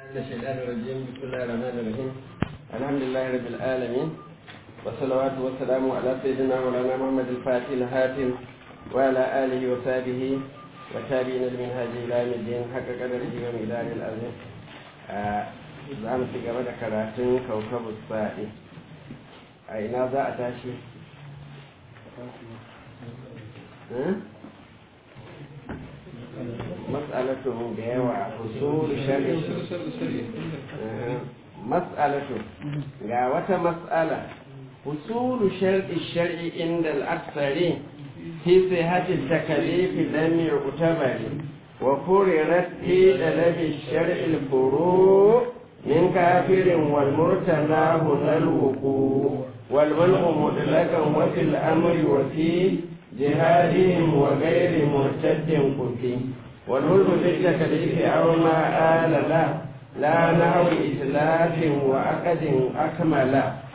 الشيطان الرجيم بسم الله الرحمن الرحيم الحمد لله رب العالمين والصلوات والسلام على سيدنا مولانا محمد الفاتح الهاتم وعلى آله وصحبه وتابعين المنهاج إلى يوم الدين حق قدره ومقدار العظيم za mu ci gaba da karatun kaukabu sa'i a ina za a tashi mas'alatu da yawa usul shari'i mas'alatu ga wata mas'ala usul shar'i shar'i inda al-aksari fi sihhati takalif lam yu'tabari wa furirat fi talabi shar'i al-furu' من كافر والمرتلى هنا الوقوع والمنع مطلقا وفي الامر وفي جهادهم وغير مرتد قتل والملك للتكليف او ما آل له لا نحو اتلاف وعقد اكمل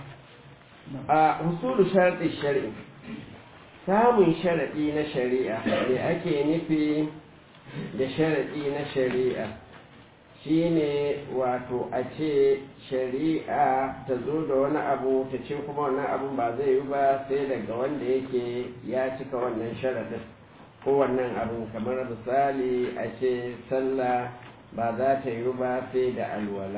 حصول شرط الشرع samun sharaɗi na shari'a me ake nufi da sharaɗi na shari'a shine wato a ce shari'a ta zo da wani abu ta ce kuma wannan abun ba zai yi ba sai daga wanda yake ya cika wannan sharaɗin ko wannan abun kamar misali a ce sallah ba za ta yi ba sai da alwala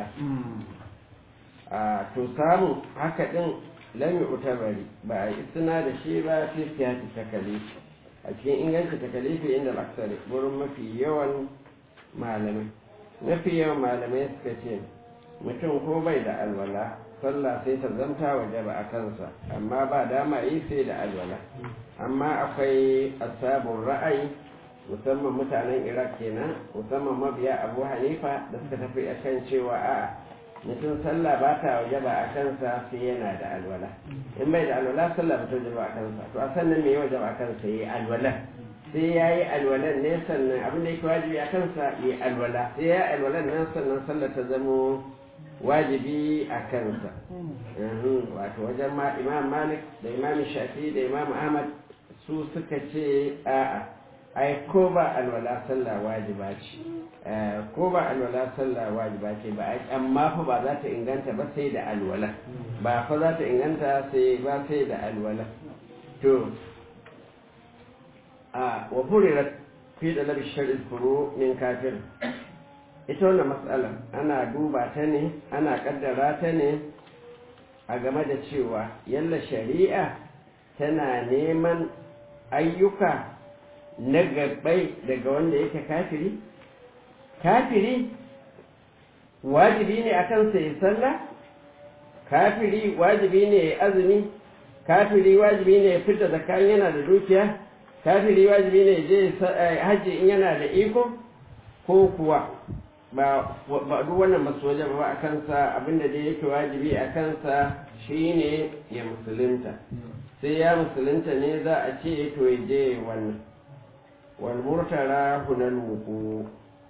a to samun haka ɗin lami utabari ba a yi suna da shi ba sai siyasi takalifi a cikin inganci takalifi inda aksari wurin mafi yawan malamai mafi yawan malamai suka ce mutum ko bai da alwala sallah sai ta zanta waje ba a kansa amma ba dama yi sai da alwala amma akwai asabun ra'ayi musamman mutanen iraq kenan musamman mabiya abu hanifa da suka tafi a kan cewa a mutum sallah ba ta waje ba a kansa sai yana da alwala in bai da alwala sallah ba ta waje ba a kansa to a sannan me ya waje ba a kansa yi alwala sai ya yi alwalan ne sannan abin da yake wajibi a kansa yi alwala sai ya yi alwalan nan sannan sallah ta zamo wajibi a kansa wato wajen ma imam malik da imam shafi da imam ahmad su suka ce a'a ai ko ba alwala sallah wajiba ce ko ba alwala sallah wajiba ce ba amma fa ba za ta inganta ba sai da alwala ba fa za ta inganta sai ba sai da alwala to a wa furirat fi da labi shari'in furu min kafir ita wannan matsala ana duba ta ne ana kaddara ta ne a game da cewa yalla shari'a tana neman ayyuka na gabbai daga wanda yake kafiri kafiri wajibi ne a kansa ya sallah kafiri wajibi ne ya azumi kafiri wajibi ne ya fita zakkan yana da dukiya kafiri wajibi ne je hajji in yana da iko ko kuwa ba duk wannan masu waje ba a kansa abinda dai yake wajibi a kansa shine ya musulunta sai ya musulunta ne za a ce to ya je wannan wal murtara hunal wuku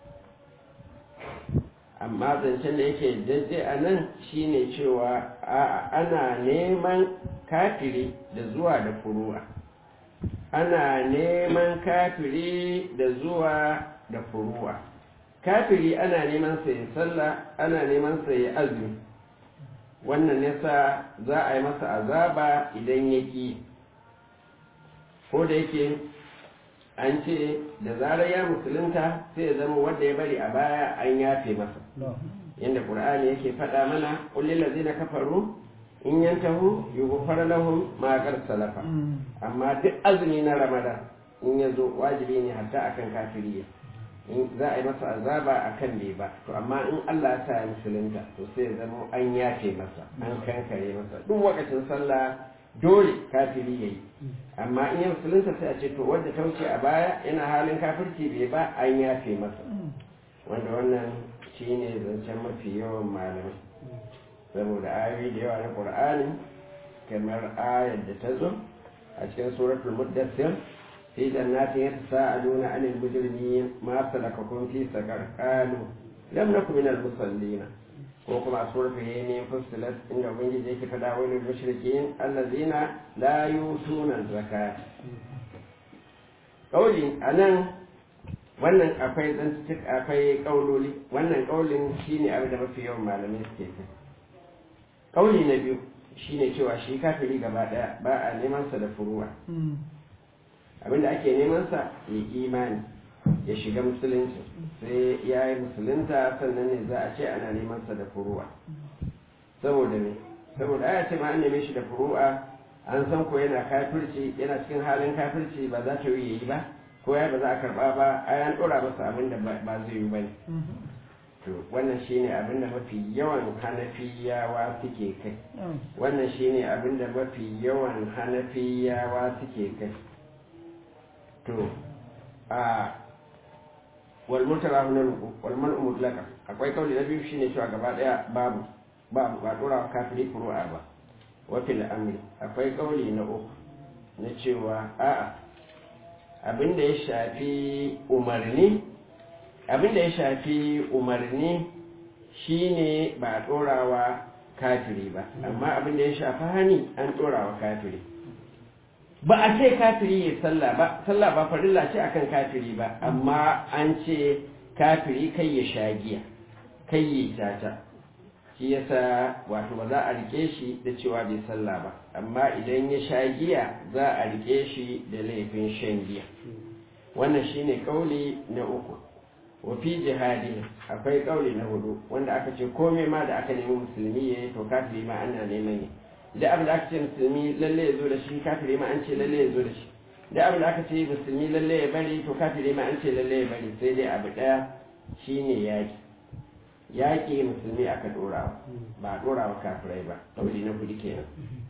amma zancen da yake daidai a nan shine cewa ana neman kafiri da zuwa da furu'a ana neman kafiri da zuwa da furuwa kafiri ana neman sa ya sallah ana neman sa ya azumi wannan yasa za a yi masa azaba idan ya ki ko da yake an ce da zarar ya musulunta sai ya zama wanda ya bari a baya an yafe masa yadda ƙur'ani yake faɗa mana ƙullin lazina kafaru in yantahu yughfar lahum ma qad salafa amma duk azumi na ramadan in yazo wajibi ne hatta akan kafiri in za a yi masa azaba akan bai ba to amma in Allah ya sa ya musulunta to sai ya zama an yafe masa an kankare masa duk wakacin sallah dole kafiri yayi amma in ya musulunta sai a ce to wanda ta wuce a baya yana halin kafirci bai ba an yafe masa wanda wannan shine zancen mafi yawan malamai saboda ayoyi da yawa na ƙur'ani kamar ayar da ta zo a cikin suratul muddassir fi jannatin yatasaaluna anil mujrimin ma salakakum fi saqar qalu lam nakum minal musallin ko kuma suratul yamin fussilat inda ubangiji yake fada wa lil mushrikin allazina la yutuna zakat kauli anan wannan akwai zantutuk akwai kauloli wannan kaulin shine abin da mafi yawan malamai suke kai kauli na biyu shine cewa shi kafiri gaba daya ba a neman sa da furuwa abinda ake neman sa ya imani ya shiga musulunci sai ya yi musulunta sannan ne za a ce ana neman sa da furuwa saboda ne saboda aya ce ma an neme shi da furu'a an san ko yana kafirci yana cikin halin kafirci ba za ta yi ba ko ya ba za a karba ba ai an dora masa abin da ba zai yi ba ne to wannan shine abin da mafi yawan hanafiyawa suke kai wannan shine abin da mafi yawan hanafiyawa suke kai to a wal mutarahu na ruku wal man'u mutlaka akwai kauli na biyu shine cewa gaba daya babu babu ba dora kafiri furu'a ba wa fil amri akwai kauli na uku na cewa a'a abin da ya shafi umarni abin da ya shafi umarni shine ba a ɗorawa kafiri ba amma abin da ya shafi hani an ɗorawa kafiri ba a ce kafiri ya sallah ba sallah ba farilla ce akan kafiri ba amma an ce kafiri kai ya sha giya kai ya tata shi yasa wato ba za a rike shi da cewa bai sallah ba amma idan ya sha giya za a rike shi da laifin shan giya wannan shine kauli na uku wa fi jihadi akwai kauli na hudu wanda aka ce komai ma da aka nemi musulmi ya yi to kafiri ma ana neman yi da abin da aka ce musulmi lalle ya zo da shi kafiri ma an ce lalle ya zo da shi da abin da aka ce musulmi lalle ya bari to kafiri ma an ce lalle ya bari sai dai abu daya shine yaki yaƙi musulmi aka ɗora ba a ɗora wa kafirai ba ɗauri na kudi kenan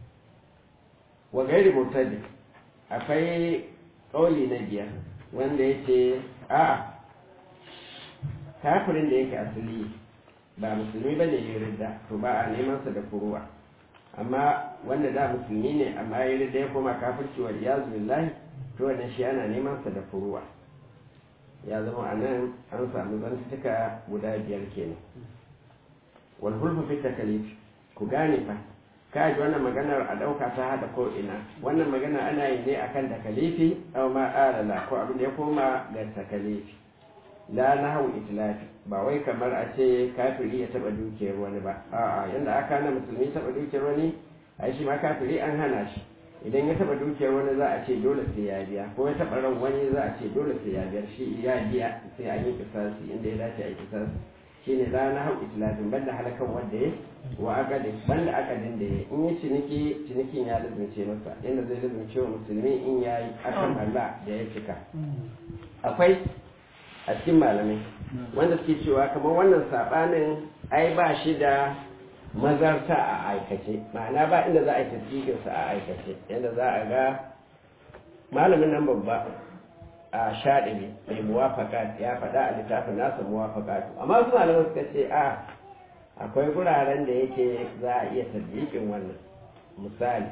wa gairi murtadi akwai ƙauli na biyar wanda ya ce a kafirin da yake asali ba musulmi ba ne ya ridda to ba a neman sa da furuwa amma wanda da musulmi ne amma ya ridda ya koma kafirci wa iyazu billahi to wannan shi ana neman sa da furuwa ya zama a nan an samu zantuka guda biyar kenan wal hulfu fi takalif ku gane fa ka ji wannan maganar a ɗauka ta haɗa ko ina wannan magana ana yi ne akan takalifi aw ma alala ko abin da ya koma ga takalifi la nahu itlafi ba wai kamar a ce kafiri ya taɓa dukiyar wani ba a'a yanda aka hana musulmi taɓa dukiyar wani ai shi ma kafiri an hana shi idan ya taba dukiyar wani za a ce dole sai ya biya ko ya taba ran wani za a ce dole sai ya biya shi ya biya sai an yi kisasi inda ya dace a yi kisasi shine la na hau itlafin banda halakan wanda ya wa akadin banda akadin da ya in yi ciniki cinikin ya lazumce masa yadda zai lazumce wa musulmi in ya yi akan Allah da ya cika akwai a cikin malamai wanda suke cewa kamar wannan sabanin ai ba shi da mazarta a aikace ma'ana ba inda za a yi tasdikinsa a aikace yadda za a ga malamin nan babba a shaɗibi mai muwafaka ya faɗa a littafin nasa muwafaka amma su malaman suka ce a akwai guraren da yake za a iya tasdikin wannan misali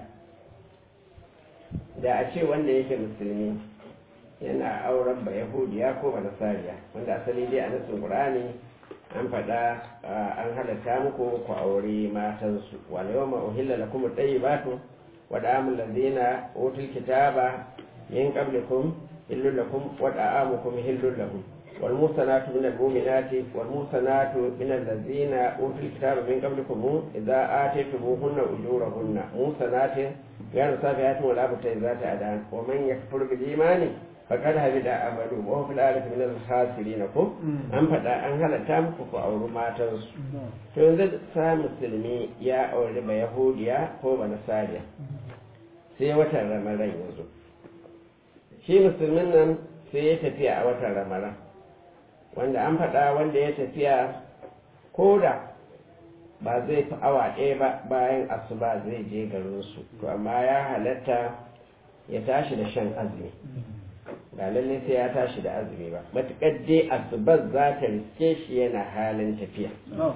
da a ce wanda yake musulmi yana auren ba yahudiya ko ba nasariya wanda asali dai a nasin qur'ani an faɗa an halatta muku ku aure matansu wal yawma uhilla lakum at-tayyibatu wa da'amul ladzina utul kitaba min qablikum hillul lakum wa da'amukum hillul lahum wal musanatu min al-mu'minati wal musanatu min alladzina utul kitaba min qablikum idza ataytumuhunna ujurahunna musanatin ghayr safihatin wala mutayyizati adan wa man yakfur bil imani faƙar habi da amalu wa fi lalata min al-khasirin ko an faɗa an halatta muku ku auri matansu to yanzu sa musulmi ya auri ba yahudiya ko ba nasariya sai watan ramadan yanzu shi musulmin nan sai ya tafiya a watan ramadan wanda an faɗa wanda ya tafiya ko da ba zai fi awa ɗaya ba bayan asuba zai je garinsu to amma ya halatta ya tashi da shan azumi ba lallai sai ya tashi da azumi ba matuƙar dai asubar za ta riske shi yana halin tafiya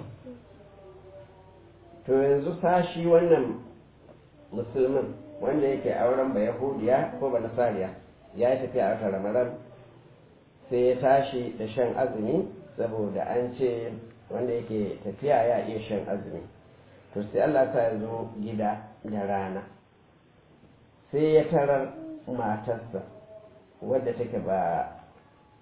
to yanzu sashi wannan musulmin wanda yake auren ba yahudiya ko ba nasariya ya yi tafiya a watan ramadan sai ya tashi da shan azumi saboda an ce wanda yake tafiya ya iya shan azumi to sai allah sa ya zo gida da rana sai ya tarar matarsa wadda take ba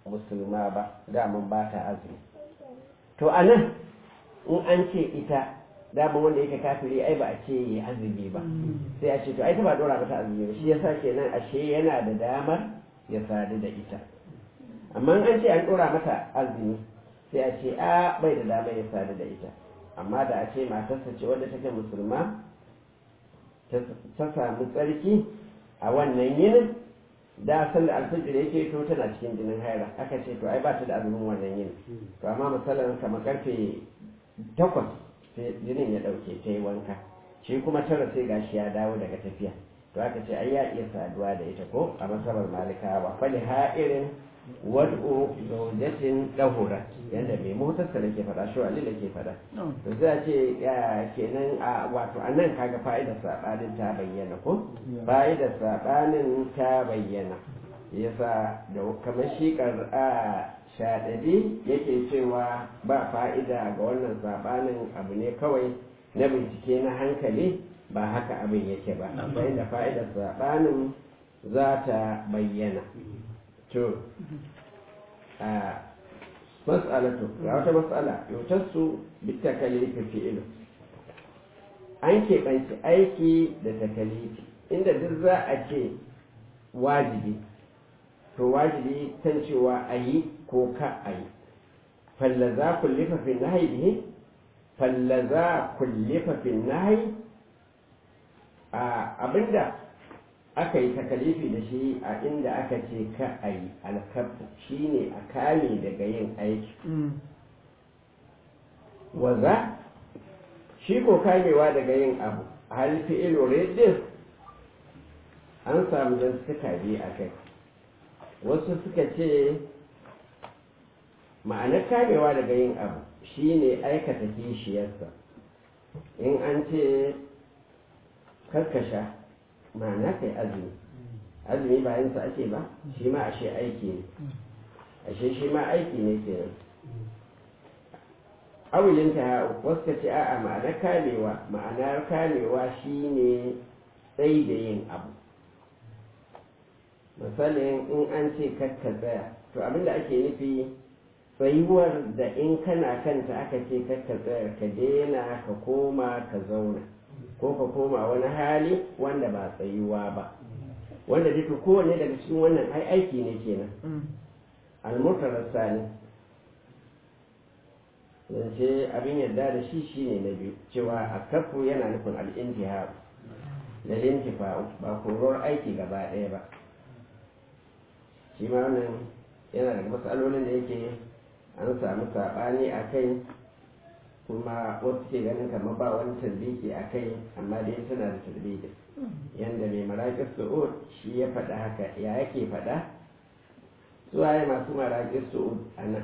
musulma ba daman ba ta azumi to a nan in an ce ita daman wanda yake kafiri ai ba a ce yi azumi ba sai a ce to ai ta ba dora mata azumi ba shi yasa kenan ashe yana da damar ya sadu da ita amma an ce an dora mata azumi sai a ce a bai da damar ya sadu da ita amma da a ce matarsa ce wadda take musulma ta samu tsarki a wannan yinin da san da alfijir yake to tana cikin jinin haira aka ce to ai ba ta da azumin wannan yinin to amma misalan kamar karfe takwas sai jinin ya dauke ta yi wanka shi kuma tara sai gashi ya dawo daga tafiya to aka ce ai ya iya saduwa da ita ko a masabar malikawa fali ha'irin wad'u zawjatin dahura yanda mai motarsa da ke fada shi wali da ke fada to za ce kenan a wato anan kaga fa'idar sabanin ta bayyana ko fa'idar sabanin ta bayyana yasa da kamar shi a shaɗaɗi yake cewa ba fa'ida ga wannan sabanin abu ne kawai na bincike na hankali ba haka abin yake ba sai da fa'idar sabanin za ta bayyana to a mas'alatu ga wata mas'ala yotarsu bitakalifi fi'ilu an keɓanci aiki da takalifi inda duk za a ce wajibi to wajibi kan cewa a yi ko ka a yi fallaza kullifa fi nahi bihi fallaza kullifa fi nahi a abinda aka yi takalifi da shi a inda aka ce ka a yi alkafu shi ne a kame daga yin aiki waza shi ko kamewa daga yin abu halifi ilore din an samu don suka biyu a kai wasu suka ce ma'anar kamewa daga yin abu shi ne aikata kishiyarsa in an ce karkasha ma'ana kai azumi azumi bayan sa ake ba shi ma ashe aiki ne ashe shi ma aiki ne kenan awilin ta wasu ka ce a'a ma'anar kamewa ma'anar kamewa shine tsayi da yin abu misalin in an ce kakka tsaya to abinda ake nufi tsayuwar da in kana kanta aka ce kakka tsaya ka daina ka koma ka zauna ko ka koma wani hali wanda ba tsayuwa ba wanda duka kowane daga cikin wannan ai aiki ne kenan almurtarar sani zance abin yadda da shi shine na biyu cewa a kafu yana nufin al'intiha da lintifa ba korar aiki gaba ɗaya ba shi ma wannan yana daga matsalolin da yake an samu saɓani a kai kuma wasu ke ganin kamar ba wani tarbiki a kai amma dai suna da tarbiki yadda mai maraƙis su'ud shi ya faɗa haka ya yake faɗa su waye masu maraƙis su'ud a nan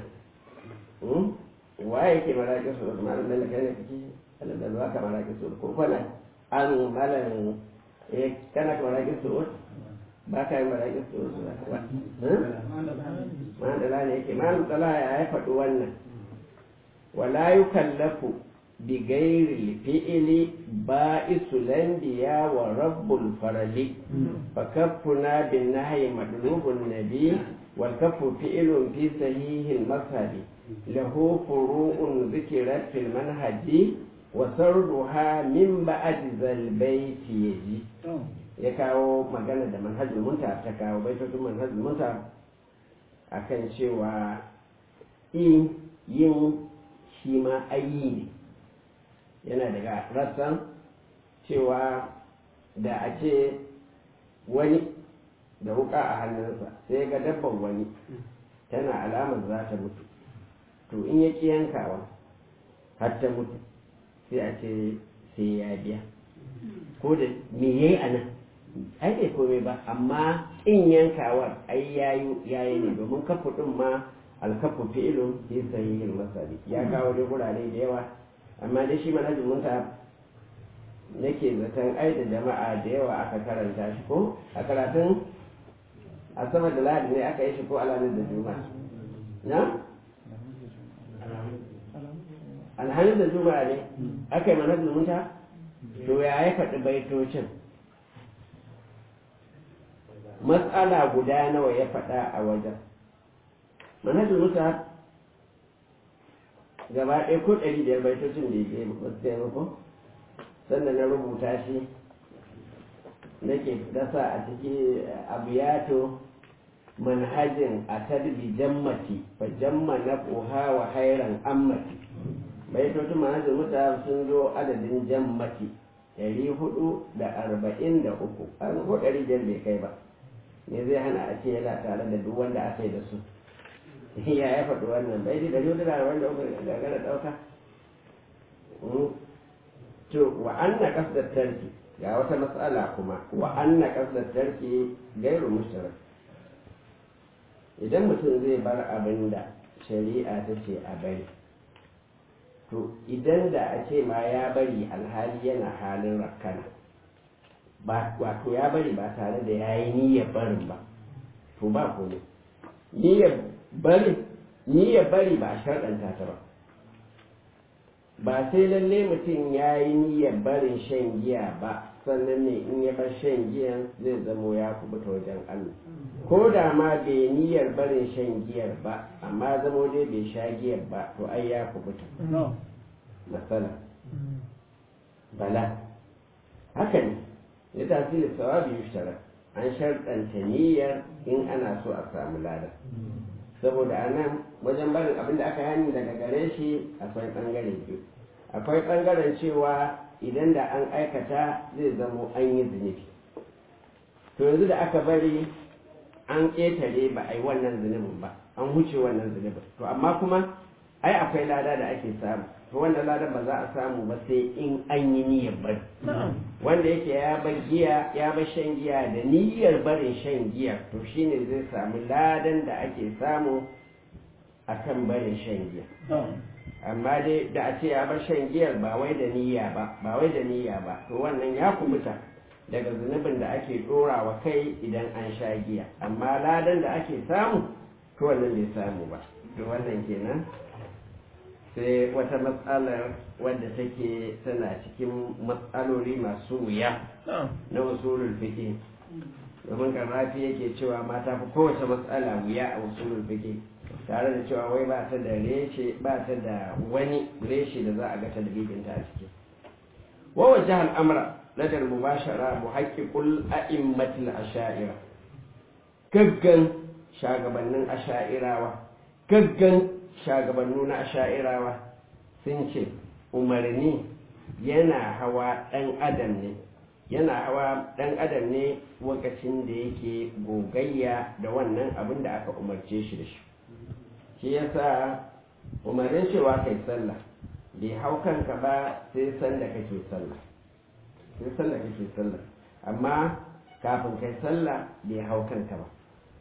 waye yake maraƙis su'ud malam da kai ne kake alalal waka maraƙis su'ud ko kwana an malam eh kana ka maraƙis su'ud ba ka yi maraƙis su'ud ba malam da ne yake malam tsala ya faɗi wannan ولا يكلف بغير الفعل بائس الانبياء ورب الفرل فكفنا بالنهي مطلوب النبي والكف فعل في صحيح المذهب له فروع ذكرت في المنهج وسردها من بعد ذا البيت يجي ya kawo magana da manhajul munta ta kawo baitocin manhajul munta akan cewa in yin shi ma ayi ne yana daga rassan cewa da a ce wani da wuka a hannunsa sai ga dabban wani tana alamar za ta mutu to in ya ƙi yankawa har ta mutu sai a ce sai ya biya ko da me ya yi a nan ai bai komai ba amma in yankawar ai yayi ne domin kafa ɗin ma alkafu fi'ilun fi sahihin masali ya kawo dai gurare da yawa amma dai shi manhajin munta nake zaton ai da jama'a da yawa aka karanta shi ko a karatun asabar da lahadi ne aka yi shi ko alamin da juma'a na alhamis da juma'a ne aka yi manhajin munta to ya yi faɗi baitocin matsala guda nawa ya faɗa a wajen manhajul musa gaba ɗaya ko ɗari biyar baitocin da ya ba su kai ko sannan na rubuta shi nake dasa a ciki abiyato manhajin a tarbi jammati fa jamma na ƙoha wa hairan ammati baitocin manhajin musa sun zo adadin jammati ɗari hudu da arba'in da uku an ko ɗari biyar bai kai ba me zai hana a ce yana tare da duk wanda aka yi da su ya ya faɗi wannan bai da ɗari hudu da arba'in da uku da gara ɗauka to wa anna qasdat tarki ga wata matsala kuma wa anna qasdat tarki gairu mushtarak idan mutum zai bar abin da shari'a ta ce a bari to idan da a ce ma ya bari alhali yana halin rakkana ba wato ya bari ba tare da ya yi niyyar barin ba to ba komai niyyar bari niyyar bari ba a sharɗanta ta ba ba sai lalle mutum ya yi niyyar barin shan giya ba sannan ne in ya bar shan giyan zai zamo ya kubuta wajen Allah ko da ma bai niyyar barin shan giyar ba amma zamo dai bai sha giyar ba to ai ya kubuta matsala bala haka ne ya tasiri sawabi yushtara an sharɗanta niyyar in ana so a samu lada saboda a nan wajen barin abin da aka hani daga gare shi akwai ɓangare biyu akwai ɓangaren cewa idan da an aikata zai zamo an yi zunubi to yanzu da aka bari an ƙetare ba a yi wannan zunubin ba an huce wannan zunubin to amma kuma ai akwai lada da ake samu to wannan lada ba za a samu ba sai in an yi niyyar bari wanda yake ya bar giya ya bar shan giya da niyyar barin shan giya to shine zai samu ladan da ake samu akan barin shan giya amma dai da a ce ya bar shan giyar ba wai da niyya ba ba wai da niyya ba to wannan ya kubuta daga zunubin da ake dora wa kai idan an sha giya amma ladan da ake samu to wannan bai samu ba to wannan kenan sai wata matsalar wadda take tana cikin matsaloli masu wuya na usulul fiqh domin karrafi yake cewa mata fi kowace matsala wuya a usulul fiqh tare da cewa wai ba ta da reshe ba ta da wani reshe da za a ga talibin ta a ciki wa wajha al-amra ladar mubashara muhaqqiqul a'immatil asha'ira gaggan shagabannin asha'irawa gaggan shagabannu na asha'irawa sun ce umarni yana hawa ɗan adam ne yana hawa ɗan adam ne lokacin da yake gogayya da wannan abin da aka umarce shi da shi shi yasa umarnin cewa kai sallah bai hau kanka ba sai sanda kake sallah sai sanda kake sallah amma kafin kai sallah bai hau kanka ba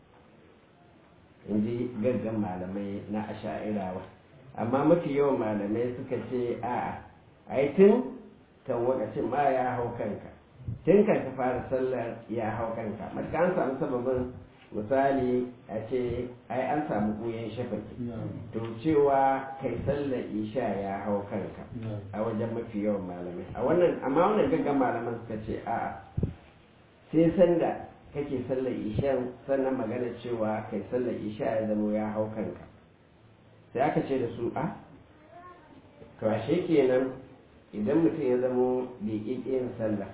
in ji gaggan malamai na asha'irawa amma mafi yawan malamai suka ce a'a ai tun kan wakacin ma ya hau kanka tun kan ka fara sallar ya hau kanka matuka an samu sababin misali a ce ai an samu goyon shafaki to cewa kai sallar isha ya hau kanka a wajen mafi yawan malamai a wannan amma wannan gaggan malaman suka ce a'a sai sanda kake sallar ishan sannan magana cewa kai sallar isha ya zama ya hau kanka sai aka ce da su a to ashe kenan idan mutum ya zamo bai yin sallah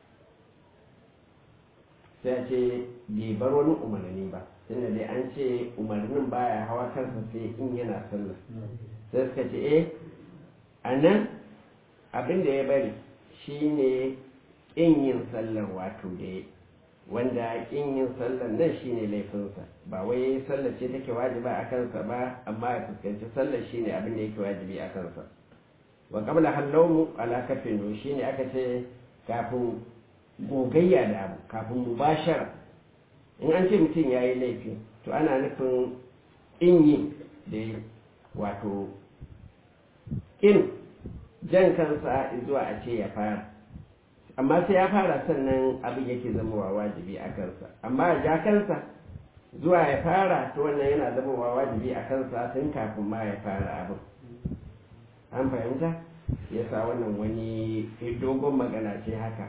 sai a ce bai bar wani umarni ba tunda dai an ce umarnin baya hawa kansa sai in yana sallah sai suka ce eh a nan abin da ya bari shine in yin sallar wato da ya wanda kin yin sallar nan shine laifinsa ba wai sallar ce take wajiba a kansa ba amma ya fuskanci sallar shine abin da yake wajibi a kansa wa qabla halawmu ala kafin shine aka ce kafin gogayya da abu kafin mubashara in an ce mutum ya yi laifi to ana nufin in yi da wato in jan kansa zuwa a ce ya fara amma sai ya fara sannan abin yake zamowa wajibi a kansa amma ya ja kansa zuwa ya fara to wannan yana zamowa wajibi a kansa tun kafin ma ya fara abin an fahimta ya sa wannan wani dogon magana ce haka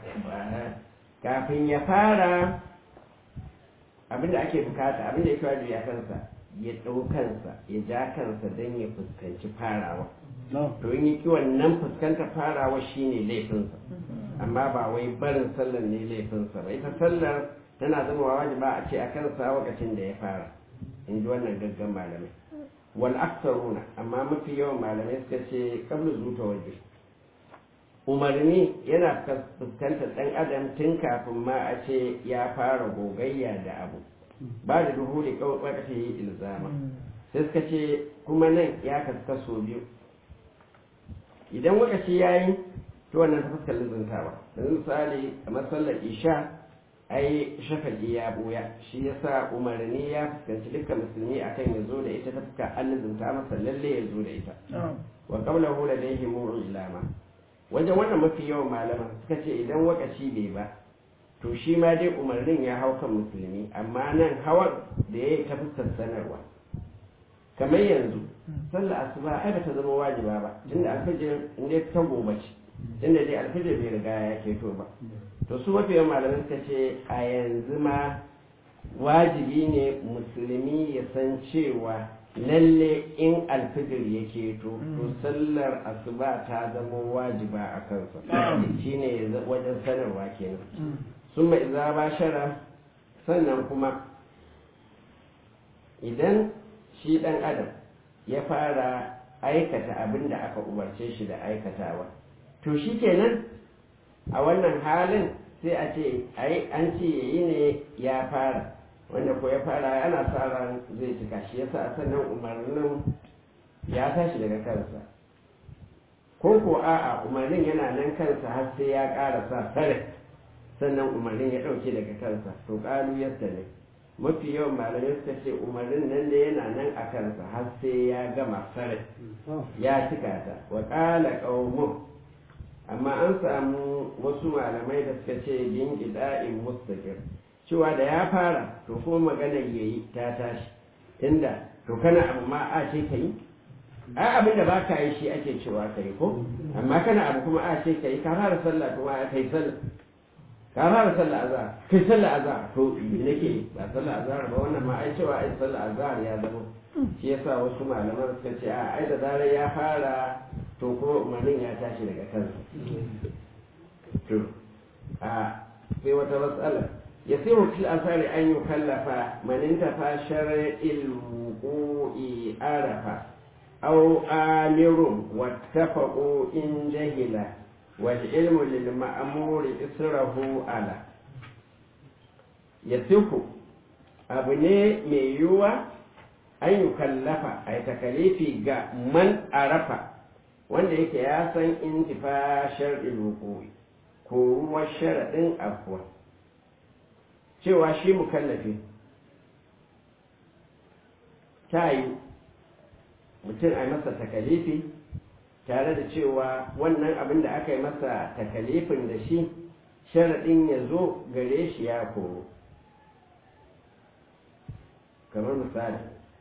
kafin ya fara abin da ake bukata abin da yake wajibi a kansa ya ɗau kansa ya ja kansa don ya fuskanci farawa no to in yi wannan fuskantar farawa shine laifinsa amma ba wai barin sallar ne laifinsa ba ita sallar tana zama wajiba a ce a kansa lokacin da ya fara in ji wannan gaggan malamai wal aksaruna amma mafi yawan malamai suka ce kabla zuta waje umarni yana fuskantar ɗan adam tun kafin ma a ce ya fara gogayya da abu ba da duhuri kawai ɓarfe yi ilzama sai suka ce kuma nan ya kaskaso biyu idan lokaci ya yi to wannan ta fuskar lizintawa yanzu misali kamar sallar isha ai shafaƙi ya buya shi yasa umarni ya fuskanci dukkan musulmi akan ya zo da ita ta fuskar an lizinta masa lalle ya zo da ita wa qawluhu ladayhi ilama wajen wannan mafi yawan malaman suka ce idan wakaci bai ba to shi ma dai umarnin ya hau kan musulmi amma nan hawan da ya yi ta fuskar sanarwa kamar yanzu sallar asuba ai bata zama wajiba ba tunda alfajir inda ta gobe ce tunda dai alfajir bai riga ya keto ba to su mafi yawan malamai suka ce a yanzu ma wajibi ne musulmi ya san cewa lalle in alfijir ya keto to sallar asuba ta zama wajiba a kansa shine wajen sanarwa kenan sun mai za ba shara sannan kuma idan shi ɗan adam ya fara aikata abin da aka umarce shi da aikatawa to shi kenan a wannan halin sai a ce an ce yayi ne ya fara wanda ko ya fara ana sa ran zai cika shi yasa sannan umarnin ya tashi daga kansa ko ko a'a umarnin yana nan kansa har sai ya ƙara sa sare sannan umarnin ya ɗauke daga kansa to ƙalu yadda ne mafi yawan malamai suka ce umarnin nan da yana nan a kansa har sai ya gama sare ya cika ta wa ƙala ƙaumun amma an samu wasu malamai da suka ce bin ida'in mustaqir cewa da ya fara to kuma maganar yayi ta tashi inda to kana abu ma a ce ka yi ai abin da ba ka yi shi ake cewa ka yi ko amma kana abu kuma a ce ka yi ka fara sallah kuma a kai sallah ka fara sallah azhar kai sallah azhar to nake ba sallah azhar ba wannan ma ai cewa ai sallah azhar ya zama shi yasa wasu malaman suka ce a ai da zarar ya fara to kuma umarnin ya tashi daga kansa to a sai wata matsala ya sai wakil asari an yi kallafa maninta fa shara'il wuqu'i arafa aw amirun wattafaqu in jahila wal ilmu lil ma'muri israhu ala yasifu abu ne mai yiwuwa an yi kallafa a takalifi ga man arafa wanda yake ya san intifa shar'il wuqu'i ko ruwan sharaɗin afuwa cewa shi mukallafi ta yi mutum a masa takalifi tare da cewa wannan abin da aka yi masa takalifin da shi sharaɗin ya zo gare shi ya koro kamar misali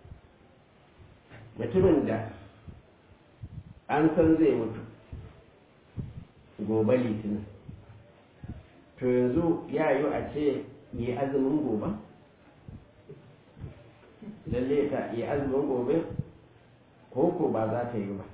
mutumin da an san zai mutu gobe litinin to yanzu ya yi a ce yi azumin gobe lalle ta yi azumin gobe ko ko ba za ta yi ba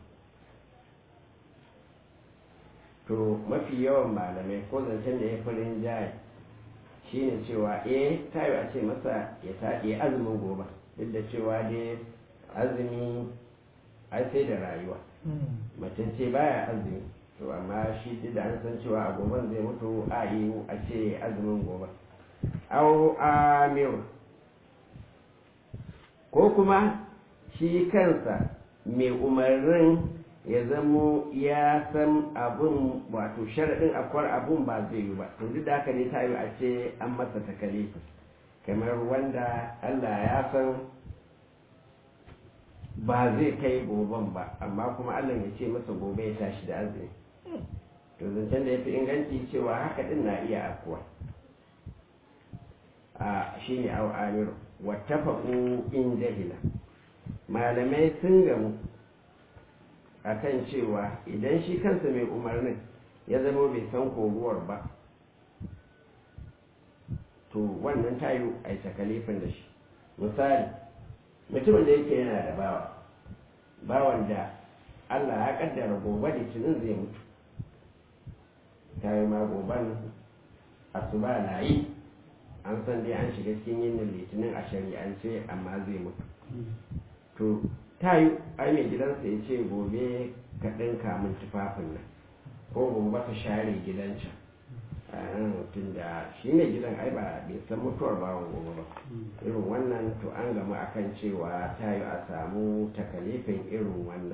to mafi yawan malamai ko zancen da ya farin jaye shine cewa eh ta yi a ce masa ya ta yi azumin gobe duk da cewa dai azumi ai sai da rayuwa mutum ce baya azumi to amma shi duk da an san cewa a goben zai mutu a yi a ce azumin gobe au amir ko kuma shi kansa mai umarnin ya zamo ya san abun wato sharaɗin akwai abun ba zai yi ba to duk da haka ne ta yi a ce an masa takale kamar wanda allah ya san ba zai kai goben ba amma kuma allah ya ce masa gobe ya tashi da azumi to zancen da ya fi inganci cewa haka din na iya akuwa a shi ne au amiru wattafaku in jahila malamai sun gamu a kan cewa idan shi kansa mai umarnin ya zama bai san koruwar ba to wannan tayo a yi takalifin da shi misali mutumin da yake yana da bawa bawan da Allah ya kaddara gobe litinin zai mutu ta yi ma goban asuba na yi an san dai an shiga cikin yin litinin a shari'ance amma zai mutu to ta yi ai mai gidansa ya ce gobe ka ɗinka min tufafin nan ko gobe ka share gidan can tun da shi ne gidan ai ba bai san mutuwar bawan gobe ba irin wannan to an gama akan cewa ta yi a samu takalifin irin wannan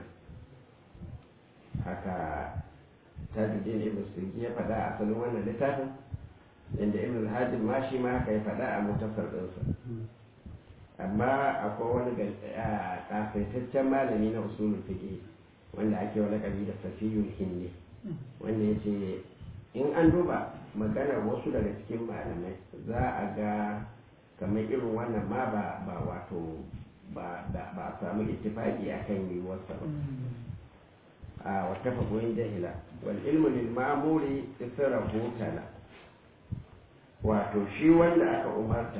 haka tajudin ibn sirgi ya faɗa a asalin wannan littafin inda ibn hajjin ma shi ma haka ya faɗa a mutasar ɗinsa amma akwai wani kasaitaccen malami na usulul fiqh wanda ake wani kabi da safiyul hindi wanda ya ce in an duba maganar wasu daga cikin malamai za a ga kamar irin wannan ma ba ba wato ba a samu ittifaki akan yiwuwarsa ba a wata fagoyin jahila wal ilmu lil ma'muri israhu tala wato shi wanda aka umarta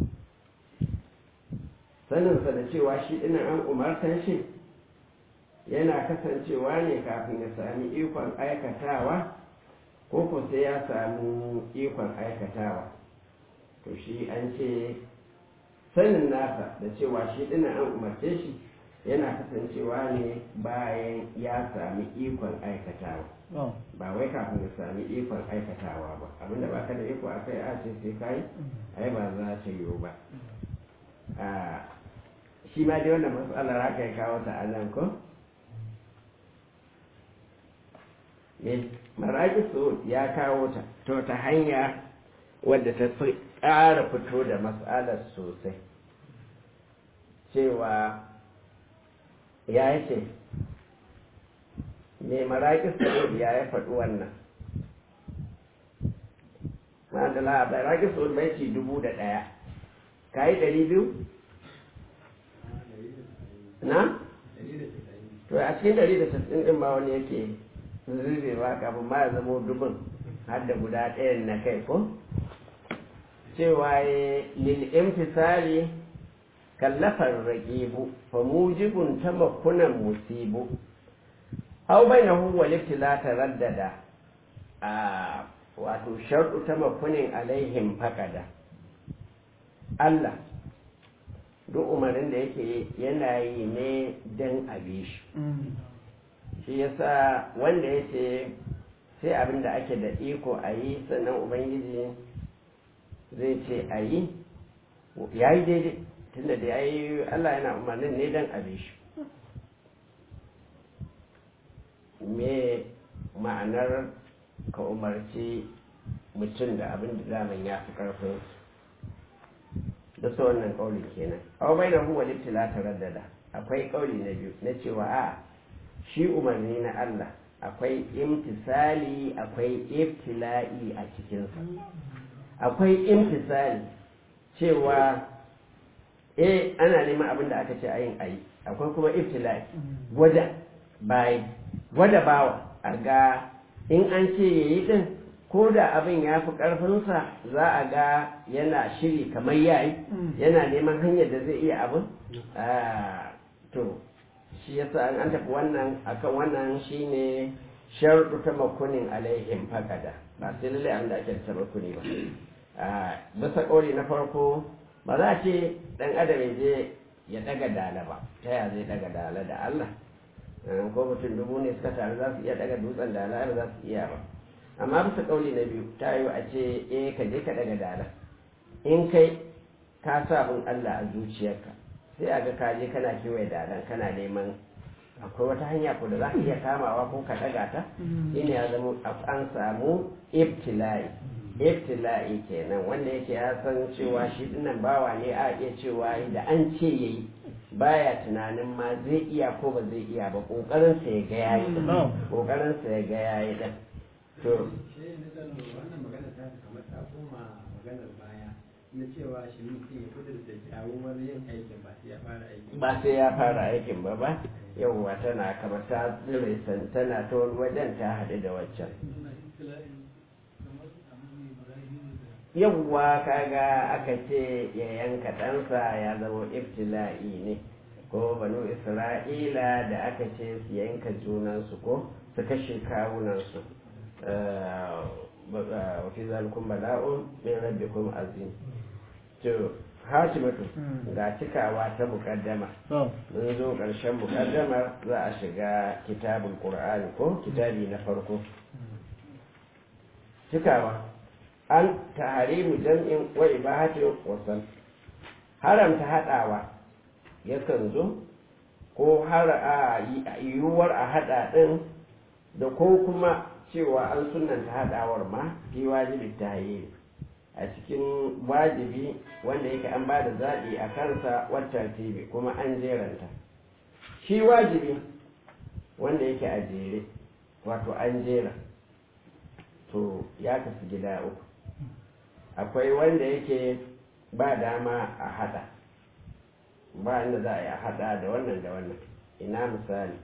saninsa da cewa shi ina an umartan shi yana kasancewa ne kafin ya sami ikon aikatawa ko ko sai ya samu ikon aikatawa to shi an ce sanin nasa da cewa shi ina an umarce shi yana kasancewa ne bayan ya sami ikon aikatawa ba wai kafin ya sami ikon aikatawa ba abinda ba ka da iko a kai a ce sai kai ai ba za ta yiwu ba shi ma dai wannan matsalar haka ya kawo ta a nan ko maraƙi ya kawo ta to ta hanya wadda ta fi ƙara fito da matsalar sosai cewa ya yi ce mai maraƙi ya ya faɗi wannan ma'adala maraƙi sa'ud bai ci dubu da ɗaya ka yi ɗari biyu na? to a cikin ɗari da sassin ɗin ma wani yake zurbe ba kafin ma ya zama dubin har da guda ɗayan na kai ko cewa ya lil'imtisali kallafar raƙibu fa mujibun ta makunan musibu au bai na huwa liftila ta raddada a wato sharɗu ta makunin alaihim faƙada Allah duk umarin da yake yana yi ne don abi shi shi yasa wanda ya ce sai abin da ake da iko a yi sannan ubangiji zai ce a yi ya yi daidai tunda da ya yi allah yana umarnin ne don abi shi me ma'anar ka umarci mutum da abin da daman ya fi karfin da su wannan kaulin kenan aw bai na huwa littila ta raddada akwai kauli na biyu na cewa a shi umarni na Allah akwai imtisali akwai ibtila'i a cikinsa akwai imtisali cewa eh ana neman abin da aka ce a yin ayi akwai kuma ibtila'i gwada bayi gwada bawa a ga in an ce yayi din ko da abin ya fi ƙarfinsa za a ga yana shiri kamar yayi yana neman hanyar da zai iya abin to shi yasa an tafi wannan akan wannan shine sharɗu ta makunin alaihim fakada ba sai lalle an da ake ta makuni ba bisa ƙauri na farko ba za a ce ɗan adam ya je ya daga dala ba ta ya zai daga dala da Allah ko mutum dubu ne suka taru za su iya daga dutsen dala ba za su iya ba amma bisa kauli na biyu ta yi a ce eh ka je ka daga dala in kai ka sa bin Allah a zuciyarka sai a ga ka je kana kewaye dalan kana neman akwai wata hanya ko da za ka iya kamawa ko ka daga ta shine ya zama an samu ibtila'i ibtila'i kenan wanda yake ya san cewa shi dinnan bawa ne a iya cewa da an ce yayi baya tunanin ma zai iya ko ba zai iya ba kokarin sa ya ga yayi kokarin sa ya ga yayi din to wannan magana ta kamar ta koma maganar baya na cewa shi mutum ya kudur da kyawun yin aikin ba sai ya fara aikin ba sai ya fara aikin ba ba yawwa tana kamar ta zure tana ta wani wajen ta haɗu da waccan yawwa kaga aka ce ya yanka ɗansa ya zama ibtila'i ne ko banu isra'ila da aka ce su yanka junansu ko su kashe kawunansu wa fi zalikun bala'un min rabbikum azim to hatimatu ga cikawa ta mukaddama mun zo ƙarshen mukaddamar za a shiga kitabul qur'ani ko kitabi na farko cikawa an taharimu jam'in wa ibahatin wasan haramta haɗawa yakan zo ko har a yiwuwar a haɗa ɗin da ko kuma cewa an sunanta haɗawar ma fi wajibi ta a cikin wajibi wanda yake an ba da zaɓi a kansa wata tibi kuma an jeranta shi wajibi wanda yake a jere wato an jera to ya kasu gida uku akwai wanda yake ba dama a hada ba inda za a yi a hada da wannan da wannan ina misali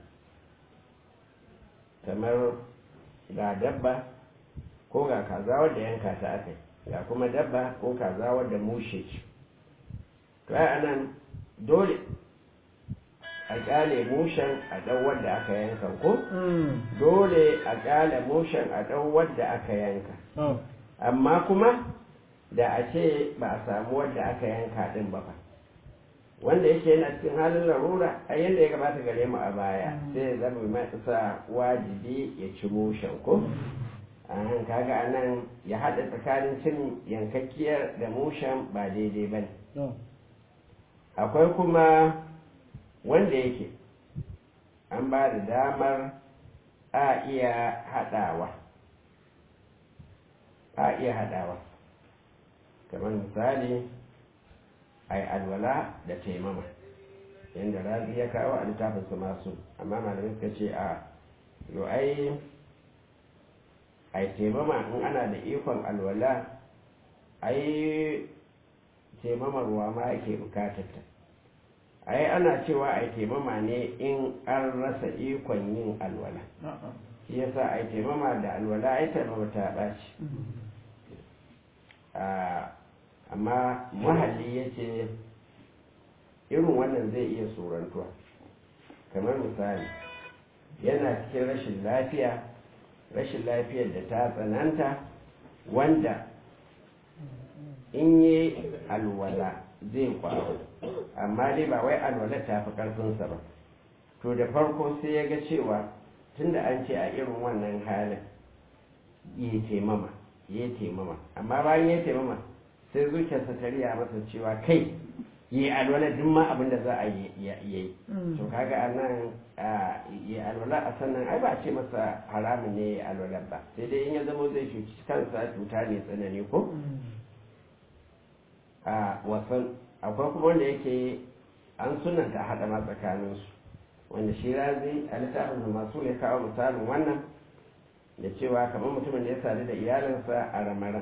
kamar ga dabba ko ga kaza wadda yanka ta aka ga kuma dabba ko kaza wadda mushe ce to ai anan dole a kyale mushen a ɗan wadda aka yanka ko dole a kyale mushen a ɗan wadda aka yanka amma kuma da a ce ba a samu wadda aka yanka ɗin ba fa wanda yake yana cikin halin larura a yadda ya gabata gare mu a baya sai ya zama mai sa wajibi ya ci mushen ko an kaga anan ya haɗa tsakanin cin yankakkiyar da mushen ba daidai ba ne akwai kuma wanda yake an ba da damar a iya haɗawa a iya haɗawa kamar misali a yi alwala da taimama yadda razi ya kawo a littafinsu masu amma malamin suka ce a yo ai a taimama in ana da ikon alwala ai taimamar ruwa ma ake bukatarta ai ana cewa a taimama ne in an rasa ikon yin alwala shi yasa a taimama da alwala ai taimama ta ɓaci amma muhalli ya ce irin wannan zai iya surantuwa kamar misali yana cikin rashin lafiya rashin lafiyar da ta tsananta wanda in yi alwala zai kwaro amma dai ba wai alwala ta fi ƙarfinsa ba to da farko sai ya ga cewa tunda an ce a irin wannan halin yi taimama yi taimama amma bayan ya taimama sai zuciyarsa ta riya masa cewa kai yi alwala duk ma abin da za a yi to kaga a nan yi alwala a sannan ai ba a ce masa haramun ne ya alwala ba sai dai in ya zama zai cuci kansa cuta ne tsanani ko a wasan akwai kuma wanda yake an sunanta haɗa ma tsakaninsu wanda shi razi a littafin masu ya kawo misalin wannan da cewa kamar mutumin da ya sadu da iyalinsa a ramaran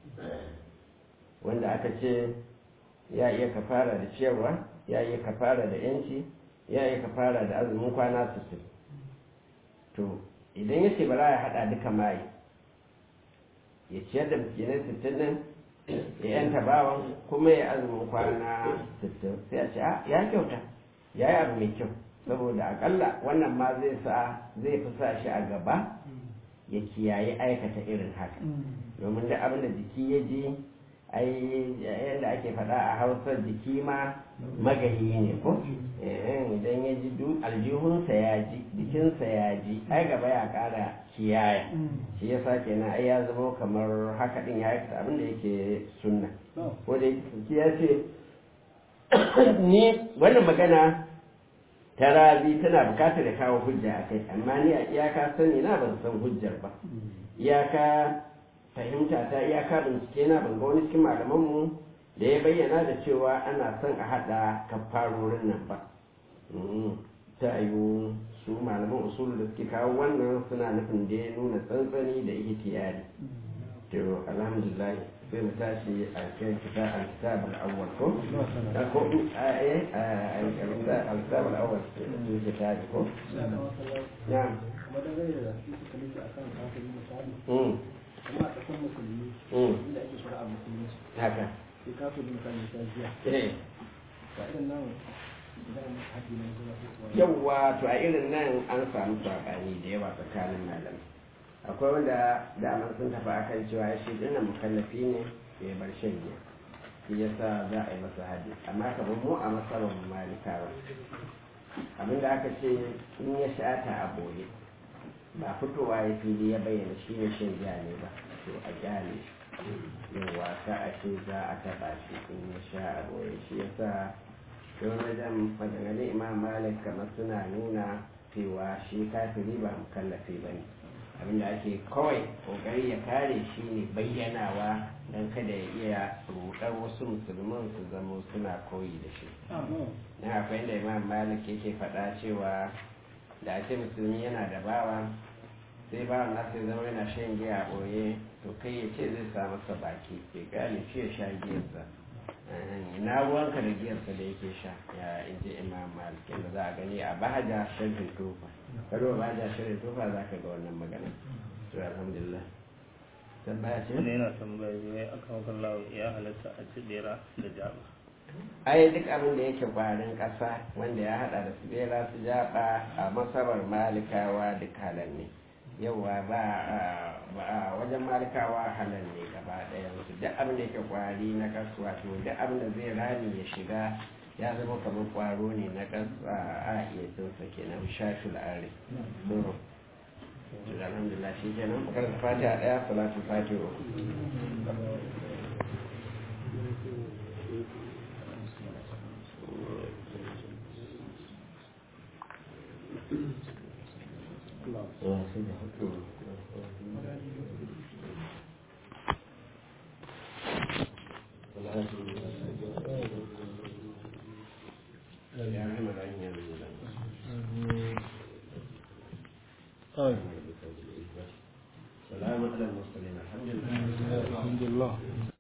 wanda aka ce ya iya kafara da ciyarwa ya iya kafara da yanci ya iya kafara da azumin kwana sittin to idan ya ce ba za ya haɗa duka mai ya ciyar da miskinai sittin nan ya yanta bawan kuma ya azumin kwana sittin sai a ce ya kyauta ya yi abu mai kyau saboda akalla wannan ma zai sa zai fi sa shi a gaba ya kiyaye aikata irin haka domin da abin da jiki ya ji ai yadda ake faɗa a hausa jiki ma magayi ne ko idan ya ji aljihunsa ya ji jikinsa ya ji ai gaba ya ƙara kiyaya shi ya sa kenan ai ya zama kamar haka ɗin ya aikata abin da yake sunna ko da ya ce ni wannan magana ta rabi tana bukatar da kawo hujja a kai amma ni a iyaka sani na ban san hujjar ba iyaka fahimta ta iyaka bincike na ban ga wani cikin malamanmu da ya bayyana da cewa ana son a haɗa kafarorin nan ba ta yiwu su malaman usul da suke kawo wannan suna nufin da ya nuna tsantsani da ihtiyari to alhamdulillah sai mu tashi a kan kita al-kitab al-awwal ko da ko eh al-kitab al-awwal su kitab ko na'am kuma dangane da su suka nufi akan kafin misali mm kuma a ƙasar musulmi Mm. inda ake shari'a musulunci haka sai kafin kan ya jiya eh ba irin nan za a musu haɗi nan zuwa su kuwa yawwa to a irin nan an samu saɓani da yawa tsakanin malamai akwai wanda daman sun tafi akan cewa shi dinnan mukallafi ne ya bar shan giya shi yasa za a yi masa hadi amma kamar mu a masarar malikawa abinda aka ce in ya shata a boye ba fitowa ya fili ya bayyana shi ne shan giya ne ba to a gyale shi yin wasa a ce za a taɓa shi in ya sha a boye shi yasa don wajen maganganun imam malik kamar suna nuna cewa shi kafiri ba mukallafi ba ne abinda ake kawai kokari ya kare shi ne bayyanawa don kada ya iya rudar wasu musulman su zama suna koyi da shi na akwai inda imam malik yake faɗa cewa da ake musulmi yana da bawa sai bawan nasa ya zama yana shan giya a ɓoye to kai ya ce zai sa masa baki ya gane shi ya sha giyarsa ina ruwanka da giyarsa da yake sha ya in ji imam malik yadda za a gani a bahaja sharhin tufa karo bahaja sharhin tufa za ka ga wannan magana to alhamdulillah tambaya ce wani yana tambaya ne aka wakan lawo ya halatta a ci bera da jaba ai duk abin da yake kwarin ƙasa wanda ya hada da su bera su jaba a masabar malikawa duk halal ne yawa ba a wajen malikawa halal ne gaba ɗaya su duk abin da yake kwari na kasuwa to duk abin da zai rami ya shiga ya zama kamar kwaro ne na kasa a iya tsinsa kenan shafi la'ari alhamdulillah shi kenan karanta fatiha ɗaya salatu fatiha uku سلام على المرسلين الحمد لله alhamdulillah